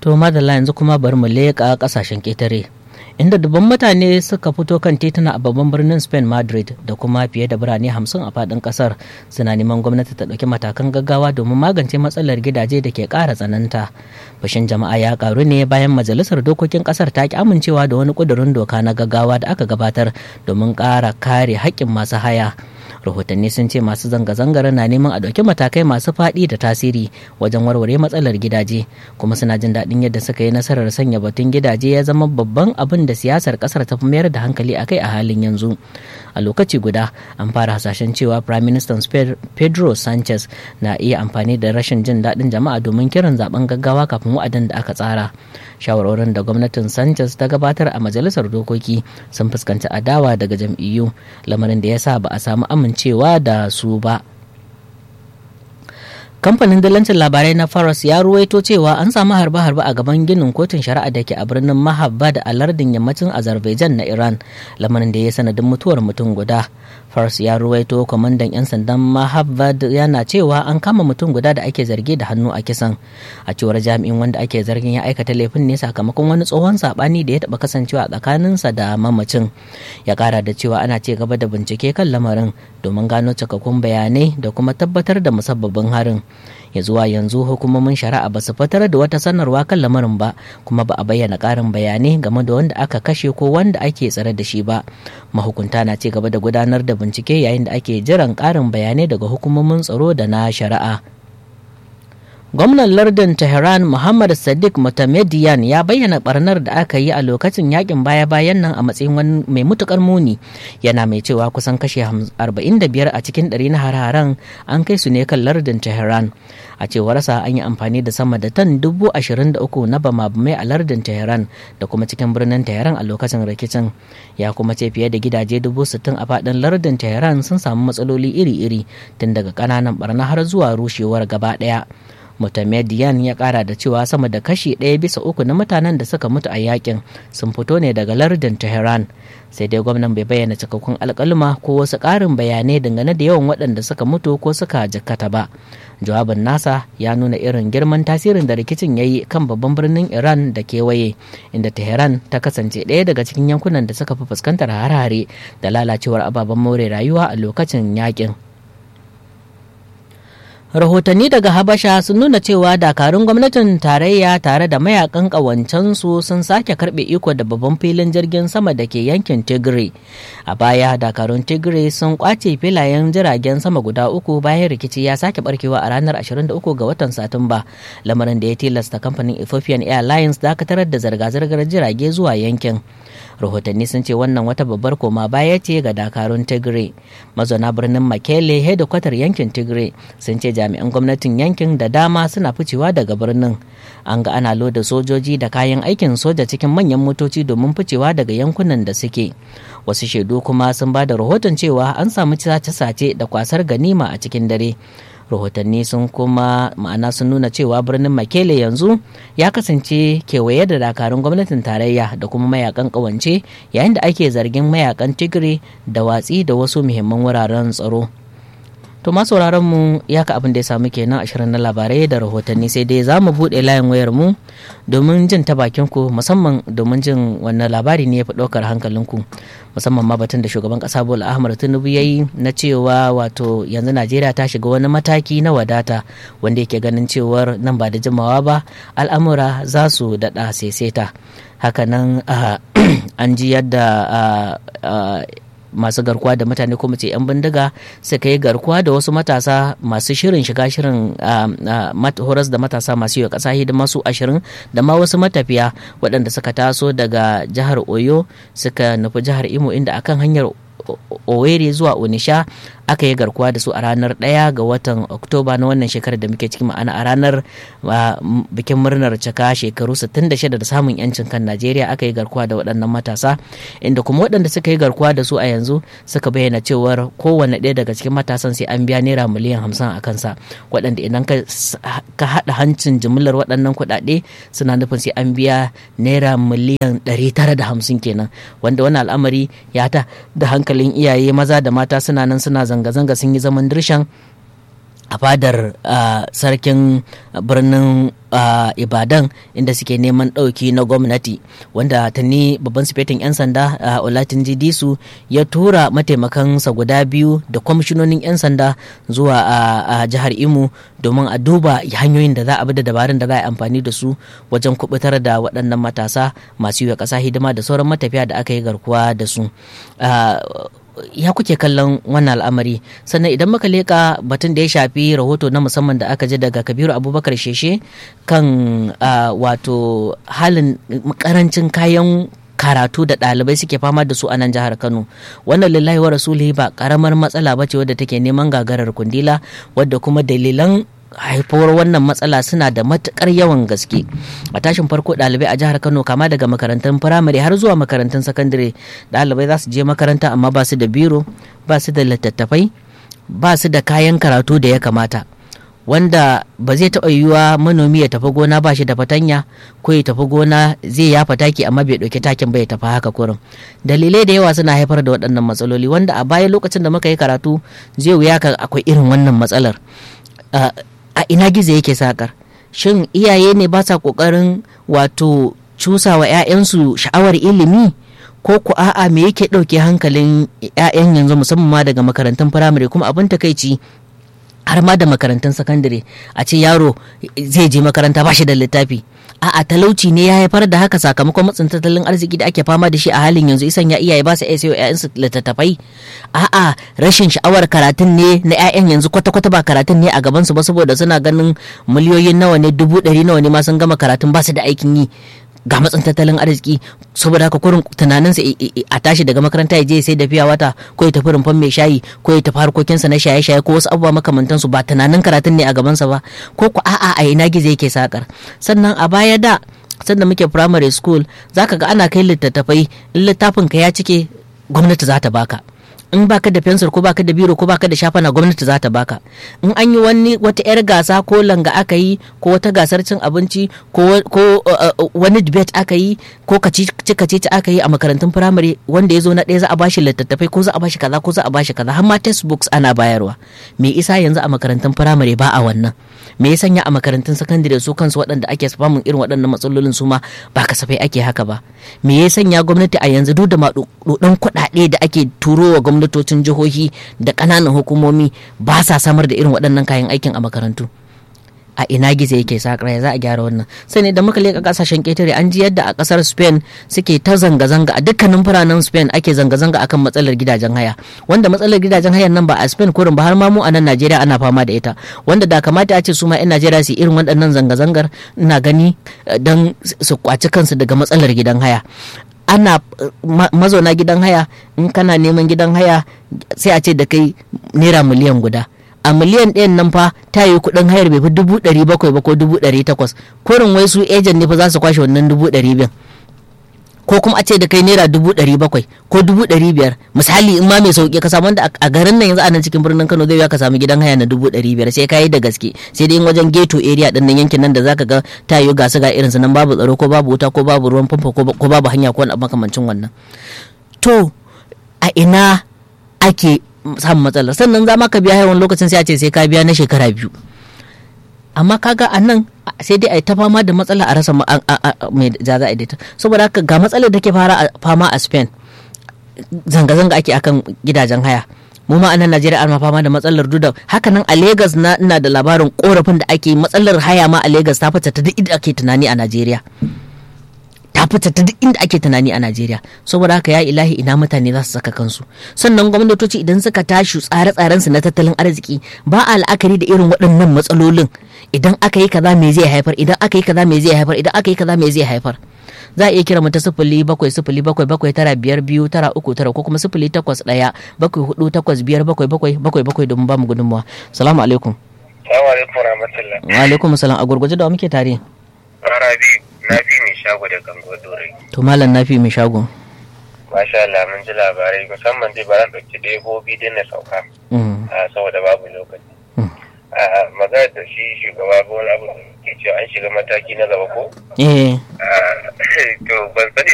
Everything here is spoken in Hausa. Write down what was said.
To madalla yanzu kuma bari mu leƙa ƙasashen ƙetare. Inda dubban mutane suka fito kan tituna a babban birnin Spain Madrid da kuma fiye da birane hamsin a faɗin ƙasar suna neman gwamnati ta ɗauki matakan gaggawa domin magance matsalar gidaje da ke ƙara tsananta. Fashin jama'a ya ƙaru ne bayan majalisar dokokin ƙasar ta ki amincewa da wani ƙudurin doka na gaggawa da aka gabatar domin ƙara kare haƙƙin masu haya. rahotanni sun ce masu zanga-zangar na neman a ɗauki matakai masu faɗi da tasiri wajen warware matsalar gidaje kuma suna jin daɗin yadda suka yi nasarar sanya batun gidaje ya zama babban abin da siyasar ƙasar ta fi mayar da hankali akai a halin yanzu a lokaci guda an fara hasashen cewa prime minister pedro sanchez na iya amfani da rashin jin daɗin jama'a domin kiran zaben gaggawa kafin wa'adin da aka tsara shawarorin da gwamnatin sanchez ta gabatar a majalisar dokoki sun fuskanci adawa daga jam'iyyu lamarin da ya sa ba a samu amincewa da su ba kamfanin dalancin labarai na faras ya ruwaito cewa an samu harbe-harbe a gaban ginin kotun shari'a da ke a birnin mahabba da alardin yammacin azerbaijan na iran lamarin da ya sanadin mutuwar mutum guda faras ya ruwaito kwamandan 'yan sandan mahabba yana cewa an kama mutum guda da ake zargi da hannu a kisan a cewar jami'in wanda ake zargin ya aikata laifin ne sakamakon wani tsohon sabani da ya taba kasancewa tsakaninsa da mamacin ya kara da cewa ana ci gaba da bincike kan lamarin domin gano cikakkun bayanai da kuma tabbatar da musabbabin harin ya zuwa yanzu hukumomin shari'a ba su fitar da wata sanarwa kan lamarin ba kuma ba a bayyana ƙarin bayanai game da wanda aka kashe ko wanda ake tsare da shi ba mahukunta na ci gaba da gudanar da bincike yayin da ake jiran ƙarin bayanai daga hukumomin tsaro da na shari'a gwamnan lardin tehran muhammad sadiq mutamediyan ya bayyana barnar da aka yi a lokacin yakin baya-bayan nan a matsayin wani mai mutukar muni yana mai cewa kusan kashe 45 a cikin ɗari na har-haren an kai su ne kan lardin tehran a cewarsa an yi amfani da sama da tan dubu ashirin da uku na bama-bamai a lardin tehran da kuma cikin birnin tehran a lokacin rikicin ya kuma ce fiye da gidaje dubu sittin a faɗin lardin tehran sun samu matsaloli iri-iri tun daga ƙananan barna har zuwa rushewar gaba ɗaya mutamediyan ya kara da cewa sama da kashi ɗaya bisa uku na mutanen da suka mutu a yakin sun fito ne daga lardin tehran sai dai gwamnan bai bayyana cikakkun alkalma ko wasu ƙarin bayanai dangane da yawan waɗanda suka mutu ko suka jikkata ba jawabin nasa ya nuna irin girman tasirin da rikicin ya yi kan babban birnin iran da kewaye inda tehran ta kasance ɗaya daga cikin yankunan da suka fi fuskantar harare da lalacewar ababen more rayuwa a lokacin yakin rahotanni daga habasha sun nuna cewa dakarun gwamnatin tarayya tare da mayakan ƙawancensu sun sake karbe iko da babban filin jirgin sama da ke yankin tigray a baya dakarun tigray sun kwace filayen jiragen sama guda uku bayan rikici ya sake barkewa a ranar 23 ga watan satumba lamarin da ya tilasta kamfanin ethiopian airlines dakatar da zirga-zirgar jirage zuwa yankin rahotanni sun ce wannan wata babbar koma baya ce ga dakarun tigray mazauna birnin makele hedikwatar yankin tigray sun ce jami'an gwamnatin yankin da dama suna ficewa daga birnin an ga ana loda sojoji da kayan aikin soja cikin manyan motoci domin ficewa daga yankunan da suke wasu shaidu kuma sun ba da rahoton cewa an samu sace-sace da kwasar ganima a cikin dare rahotanni sun kuma ma'ana sun nuna cewa birnin makele yanzu ya kasance kewaye da dakarun gwamnatin tarayya da kuma mayakan kawance yayin da ake zargin mayakan tigray da watsi da wasu muhimman wuraren tsaro to ma sauraron mu ya ka abin da ya samu kenan ashirin na labarai da rahotanni sai dai za mu buɗe layin wayar mu domin jin ta bakin ku musamman domin jin wannan labari ne ya fi ɗaukar hankalinku musamman ma batun da shugaban ƙasa bola ahmad tinubu ya yi na cewa wato yanzu najeriya ta shiga wani mataki na wadata wanda yake ganin cewar nan ba da jimawa ba al'amura za su daɗa saisaita hakanan an ji yadda masu garkuwa da mutane kuma ce 'yan bindiga suka yi garkuwa da wasu matasa masu shirin shiga shirin horas da matasa masu yi wa ƙasa hidima su ashirin da ma wasu matafiya waɗanda suka taso daga jihar oyo suka nufi jihar imo inda akan hanyar Owerri zuwa Onisha aka yi garkuwa da su a ranar ɗaya ga watan Oktoba na wannan shekarar da muke ciki ma'ana a ranar bikin murnar cika shekaru 66 da samun yancin kan Najeriya aka yi garkuwa da waɗannan matasa inda kuma waɗanda suka yi garkuwa da su a yanzu suka bayyana cewar kowane ɗaya daga cikin matasan sai an biya naira miliyan hamsin a kansa waɗanda idan ka haɗa hancin jimillar waɗannan kuɗaɗe suna nufin sai an biya naira miliyan 950 kenan wanda wannan al'amari ya ta da hankali hankalin iyaye maza da mata suna nan suna zanga-zanga sun yi zaman dirshan a fadar sarkin birnin ibadan inda suke neman ɗauki na gwamnati wanda tuni babban sifetin 'yan sanda olatunji disu ya tura mataimakansa guda biyu da kwamishinonin 'yan sanda zuwa a jihar imo domin a duba hanyoyin da za a bi da dabarun da za a yi amfani da su wajen kubutar da waɗannan matasa masu yi wa ƙasa hidima da sauran matafiya da aka yi garkuwa da su ya kuke kallon wannan al'amari sannan idan muka leka batun da ya shafi rahoto na musamman da aka ji daga kabiru abubakar sheshe kan wato halin karancin kayan karatu da ɗalibai suke fama da su a nan jihar kano wannan lillahi wa rasulihi ba karamar matsala ba ce wadda take neman gagarar kundila wadda kuma dalilan haifuwar wannan matsala suna da matukar yawan gaske a tashin farko ɗalibai a jihar kano kama daga makarantun firamare har zuwa makarantun sakandare ɗalibai za su je makaranta amma ba su da biro ba su da littattafai ba su da kayan karatu da ya kamata wanda ba zai taɓa yiwuwa manomi ya tafi gona ba shi da fatanya ko ya tafi gona zai yafa taki amma bai ɗauki takin ba ya tafi haka kurin dalilai da yawa suna haifar da waɗannan matsaloli wanda a baya lokacin da muka yi karatu zai wuya ka akwai irin wannan matsalar a ina gizo yake sakar shin iyaye ne ba sa kokarin wato cusa wa 'ya'yansu sha'awar ilimi ko ku a'a me yake ɗauke hankalin 'ya'yan yanzu musamman ma daga makarantun firamare kuma abin takaici har ma da makarantun sakandare a ce yaro zai je makaranta ba shi da littafi a'a talauci ne ya haifar da haka sakamakon matsin tattalin arziki da ake fama da shi a halin yanzu isan ya iyaye ba su iya sayo ƴaƴansu littattafai a'a rashin sha'awar karatun ne na ƴaƴan yanzu kwata-kwata ba karatun ne a gaban su ba saboda suna ganin miliyoyin nawa ne dubu ɗari nawa ne ma sun gama karatun ba su da aikin yi ga matsin tattalin arziki saboda haka kurin tunaninsa a tashi daga makaranta ya je sai da fiya wata ko ya tafi rumfan mai shayi ko ya tafi harkokinsa na shaye-shaye ko wasu abubuwa makamantansu ba tunanin karatun ne a gabansa ba ko ku a'a a ina gizo yake sakar sannan a baya da sanda muke primary school zaka ga ana kai littattafai in littafin ka ya cike gwamnati za ta baka in baka da fensir ko baka da biro ko baka da shafana gwamnati za ta baka in an yi wani wata yar gasa ko langa aka yi ko wata gasar cin abinci ko wani debate aka yi ko kacici kacici aka yi a makarantun firamare wanda ya zo na ɗaya za a bashi littattafai ko za a bashi kaza ko za a bashi kaza har ma textbooks ana bayarwa me isa yanzu a makarantun firamare ba a wannan me ya sanya a makarantun sakandare su kansu waɗanda ake samun irin waɗannan matsalolin su ma ba kasafai ake haka ba me ya sanya gwamnati a yanzu duk da maɗuɗan kuɗaɗe da ake turo wa gwamnatocin jihohi da ƙananan hukumomi ba sa samar da irin waɗannan kayan aikin a makarantu a ina gizo yake sakara za a gyara wannan sai ne da muka leka kasashen ketare an ji yadda a kasar spain suke ta zanga-zanga a dukkanin biranen spain ake zanga-zanga akan matsalar gidajen haya wanda matsalar gidajen hayan nan ba a spain kurin ba har ma mu a nan najeriya ana fama da ita wanda da kamata a ce su ma 'yan najeriya su irin waɗannan zanga-zangar ina gani don su kwaci kansu daga matsalar gidan haya ana mazauna gidan haya in kana neman gidan haya sai a ce da kai naira miliyan guda a miliyan ɗayan nan fa ta yi kuɗin hayar bai fi dubu ɗari bakwai ba ko dubu ɗari takwas kurin wai su ejan ne fa za su kwashe wannan dubu ɗari biyan ko kuma a ce da kai naira dubu ɗari bakwai ko dubu ɗari biyar misali in ma mai sauƙi ka samu wanda a garin nan yanzu a nan cikin birnin kano zai ka samu gidan haya na dubu ɗari biyar sai ka yi da gaske sai dai in wajen ghetto area ɗin nan yankin nan da zaka ga ta yi gasu ga irinsu nan babu tsaro ko babu wuta ko babu ruwan famfo ko babu hanya ko wani makamancin wannan to a ina ake samun matsalar sannan za ma ka biya yawan lokacin sai a ce sai ka biya na shekara biyu amma kaga a nan sai dai a yi ta fama da matsala a rasa mai za za a daita saboda haka ga matsalar da ke fama a spain zanga-zanga ake akan gidajen haya mu ma anan najeriya ana fama da matsalar duda haka nan a lagos na ina da labarin korafin da ake matsalar haya ma a lagos ta fita ta duk inda ake tunani a najeriya ta fita ta duk inda ake tunani a Najeriya saboda haka ya ilahi ina mutane za su saka kansu sannan gwamnatoci idan suka tashi tsare-tsaren su na tattalin arziki ba a la'akari da irin waɗannan matsalolin idan aka yi kaza me zai haifar idan aka yi kaza me zai haifar idan aka yi kaza me zai haifar za a iya kira mu ta sifili bakwai sifili bakwai bakwai tara biyar biyu tara uku tara ko kuma sifili takwas ɗaya bakwai hudu takwas biyar bakwai bakwai bakwai bakwai domin ba mu gudunmawa salamu alaikum salamu alaikum rahmatullah wa alaikum salam a gurguje da wa muke tare rabi na fi mai shago da gango dorai to malam na fi mai shago masha Allah mun ji labarai musamman dai ba zan ɗauki ɗebobi din na sauka saboda babu lokaci magana da shi shugaba bola abu ke cewa an shiga mataki na gaba ko eh to ban sani